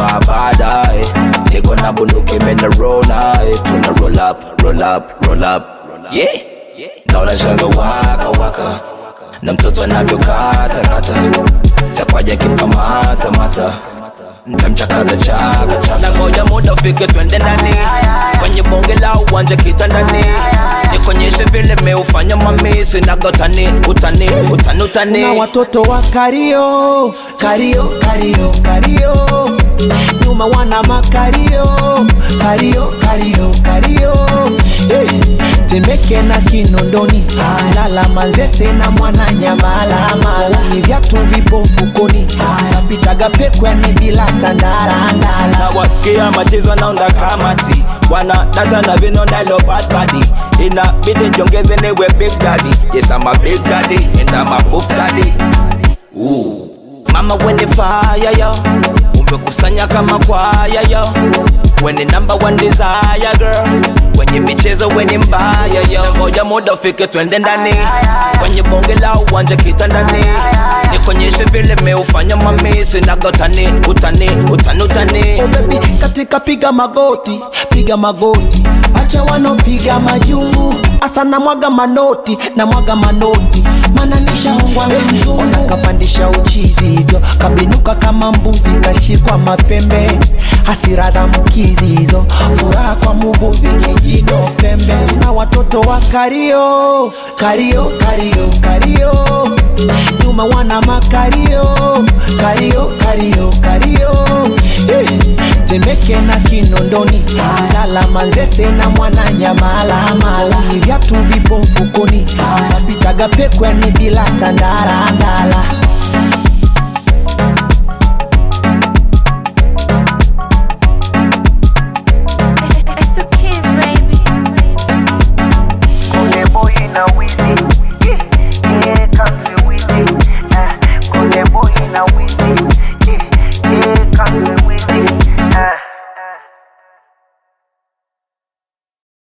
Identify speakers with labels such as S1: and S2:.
S1: tunavaa baadaye niko na bunduki menarona tuna roll up roll up roll up yeah naona shanga waka waka na mtoto anavyokata kata takwaja kimpamata mata ntamchakaza chaka chaka na ngoja muda ufike twende ndani kwenye bonge la uwanja kitandani nikonyeshe vile meufanya mamisi nagotani utani utani utani
S2: na watoto wa kario kario kario kario nyuma wana makario kario kario kario hey. temeke na kinondoni lala manzese na mwana nyamalamala ni vyatu vipo mfukoni napitaga pekwani bila tandarandala
S1: na wasikia machezo naunda kamati wana data na vinonda lo bad body inabidi njongeze niwe big daddy yes I'm a big daddy and I'm a buff daddy Ooh. mama wene fire yo umekusanya kama kwaya yo wene number one desire girl kwenye michezo weni mbaya yo ngoja muda ufike twende ndani kwenye bonge la uwanja kitandani nikonyeshe vile meufanya mamisi nagotani utani utani utani
S2: Oh baby, katika piga magoti piga magoti acha wanopiga majungu asa na mwaga manoti na mwaga manoti mana nishaongwa mzungu ona kapandisha uchizi hivyo kabinuka kama mbuzi kashikwa mapembe hasira za mkizi hizo furaha kwa muvuvi kijino pembe na watoto wa kario kario kario kario nyuma wana makario kario kario kario hey. temeke na kinondoni lala manzese na mwana nyamalamala ni vyatu vipo mfukoni napitaga pekwani bila tandarandala